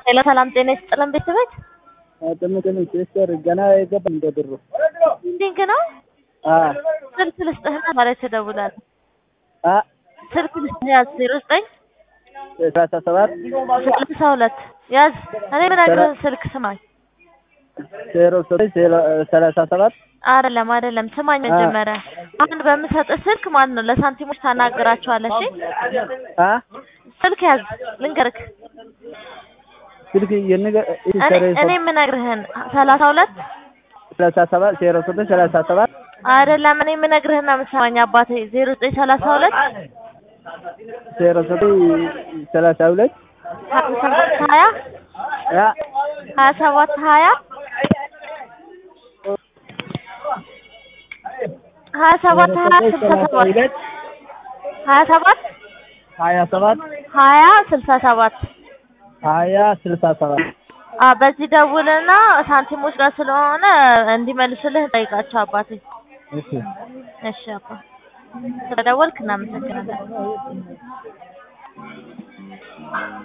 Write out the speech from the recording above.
ሄሎ ሰላም ጤና ይስጥልን ቤተሰቦች። ጥምጥም ሲስተር ገና የገባ እንደ ድሮ እንዲንግ ነው አ ስልክ ልስጥህና ማለት ትደውላለህ። አ ስልክ ልስጥህ ያዝ ዜሮ ዘጠኝ ሰላሳ ሰባት ሰላሳ ሁለት ያዝ። እኔ የምነግርህን ስልክ ስማኝ። ዜሮ ዘጠኝ ሰላሳ ሰባት አይደለም አይደለም፣ ስማኝ መጀመሪያ። አሁን በምሰጥህ ስልክ ማለት ነው ለሳንቲሞች ታናግራቸዋለህ። እሺ አ ስልክ ያዝ ልንገርክ። ስልክ የነገ እኔ እኔ የምነግርህን ሰላሳ ሁለት ሰላሳ ሰባት ዜሮ ዘጠኝ ሰላሳ ሰባት አይደለም፣ እኔ የምነግርህን ነው የምትሰማኝ አባቴ። ዜሮ ዘጠኝ ሰላሳ ሁለት ዜሮ ዘጠኝ ሰላሳ ሁለት ሀያ ሰባት ሀያ ያ ሀያ ሰባት ሀያ ሀያ ሰባት ሀያ ስልሳ ሰባት ሀያ ሰባት ሀያ ሰባት ሀያ ስልሳ ሰባት ሀያ ስልሳ ሰባት አ በዚህ ደውልና ሳንቲሞች ጋር ስለሆነ እንዲመልሱልህ ጠይቃቸው አባቴ። እሺ እሺ አባ ስለደወልክ እናመሰግናለን።